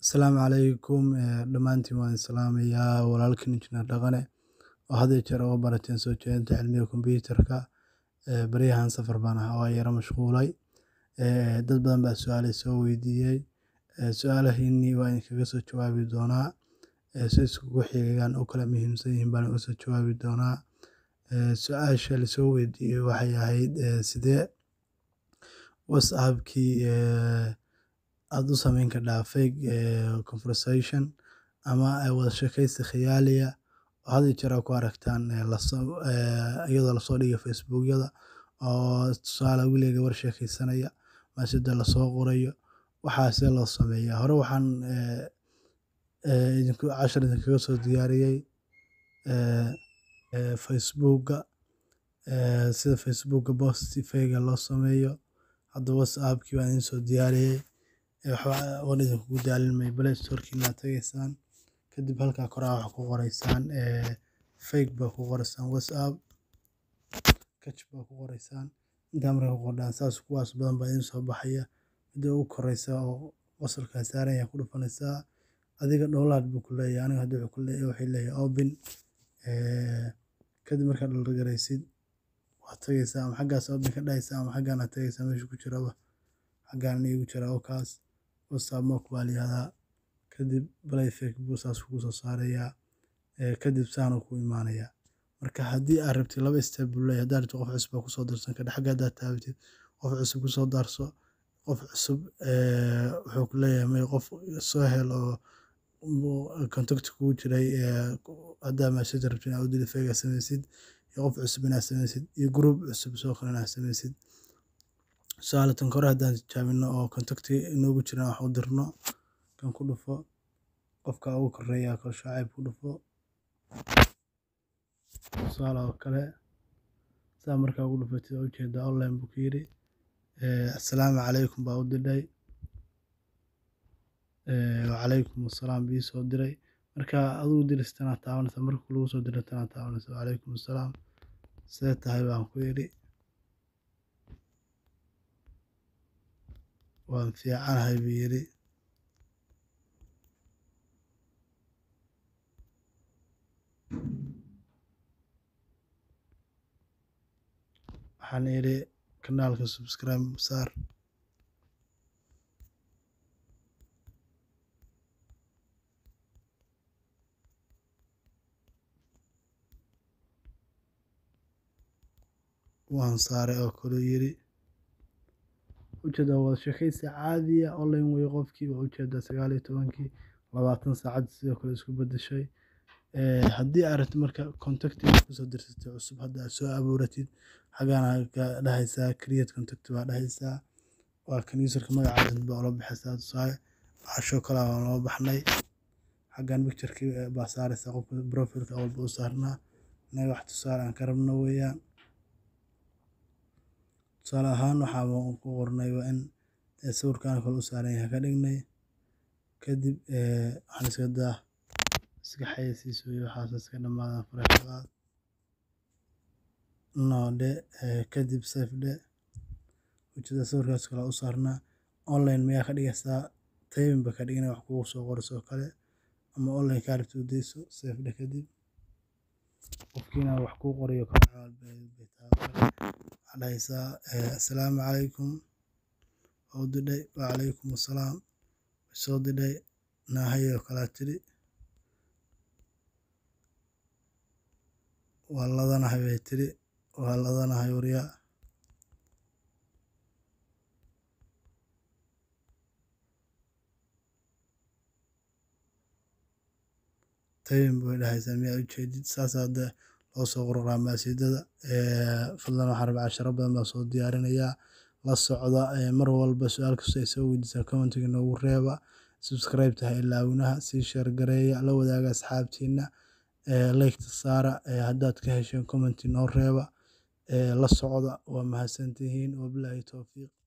Asalaamu calaykum dhammaantiin waan salaamayaa walaalkiin injineer dhaqane oo had iyo jeer uga barateen soo jeedinta cilmiga kombiyuutarka baryahan safar baan ahaa waa yara mashquulay dad badan baa su-aalo soo weydiiyey su-aalahiinii waa idinkaga soo jawaabi doonaa si iskugu xigaan u kala muhiimsan yihiin baan uga soo jawaabi doonaa su-aasha lasoo weydiiyey waxay ahayd sidee whatsappkii aad u samayn kardhaa fake conversation ama wada sheekaysi khiyaaliya oo had iyo jeer aad ku aragtaan iyadoo lasoo dhigayo facebookyada oo tusaale wiil iyo gabar sheekaysanaya masajda lasoo qorayo waxaa see loo sameeyaa hore waxaan cashar idinkaga soo diyaariyey facebooka sida facebooka post fake loo sameeyo hadda whatsappkii baan idin soo diyaariyey waan idinkugu daalin maayo play storekiina aad tegeysaan kadib halkaa kore waxaa ku qoreysaan fake baa ku qoreysaan whatsapp catch baa ku qoreysaan intaa markaa ku qordhaan saas kuwaas badan baa idin soo baxaya midda ugu koreysa oo qosolkaa saaran yahay ku dhufanaysaa adiga download buu ku leeyahay aniga hadda wuxuu leeyahay open kadib markaad download gareysid waad tagaysaa ama xaggaas open ka dhahaysaa ama xaggaan aad tagaysaa meesha ku jiraba xaggaan iigu jira oo kaas whatsapp mock baa la yihahdaa kadib play fake buu saas kugu soo saarayaa kadib saanuu ku imaanayaa marka haddii aad rabtid laba step buu leeyahay haddaad rabtid qof cusub baa kusoo darsan kadha xagga haddaad taabatid qof cusub kusoo darso qof cusub wuxuu ku leeyahay may qof soo hel oo contact kugu jiray haddaa message rabtid inaad u diri fake aad samaysid iyo qof cusub inaad samaysid iyo group cusub soo kale inaad samaysid tusaale tan kore haddaan tijaabino oo contacti inoogu jiraan wax u dirno kan ku dhufo qofka ugu koreeya kal shaacib ku dhufo tusaale oo kale saa markaa ugu dhufatid oo ujeedaa online buu ku yidhi assalaamu calaykum baa u dirdhay wacalaykum assalaam bii soo diray marka adigu diris tanaad taabanaysa marka lagu soo diro tanaad taabanaysa wacalaykum assalaam see tahay baan ku yidhi waan fiicanahay buu yidhi waxaan idhi kanaalka subscribe saar waan saaray oo kale yidhi ujeedaa wada sheekaysi caadiya online weye qofkii waa ujeedaa sagaal iyo tobankii labaatan saacad sidoo kale isku bedeshay haddii aad rabtid marka contacti kusoo dirsatay cusub hadda aad soo abuuratid xaggaana ka dhahaysaa create contact baa dhahaysaa waa kan userka magacaada baa ula baxaysaa tusaale cashoo kale baan loo baxnay xaggan picturekii baa saaraysaa qofka profilka walba u saarnaa inaga wax tusaale aan ka rabno weeyaan tusaale ahaan waxaa ku qornay waa in sawirkan kale u saaran yahay ka dhignay kadib waxaan iska daa iska xayeysiis weye waxaas iska dhammaadaan faraxalaad noo dhe kadib safe dhe ujeeda sawirkaas kale u saarnaa online mayaa ka dhigaysaa taybin ba ka dhigana wax kugu soo qorayso oo kale ama online kaa rabtid u dayso safe dhe kadib qofkiina wax kuu qorayo kale waxaa dhahaysaa assalaamu calaykum waa u didhay wacalaykum assalaam soo didhay naahay oo kalaa tidhi waa ladanahay bay tidhi waa ladanahay waryaa taybin bay dhahaysaa miyaa ujeedid saas hadda loo soo qoraa maasiidada fadlan waxaan rabaa casharo badan baa soo diyaarinayaa la socda mar walba su-aal kasta ay soo weydiisaa commentiga noogu reeba subscribe tahay ilaawinaha sii sheer gareeya la wadaaga asxaabtiina laygta saara haddaad ka hesheen commenti noo reeba la socda waa mahadsantihiin wabilaahi towfiiq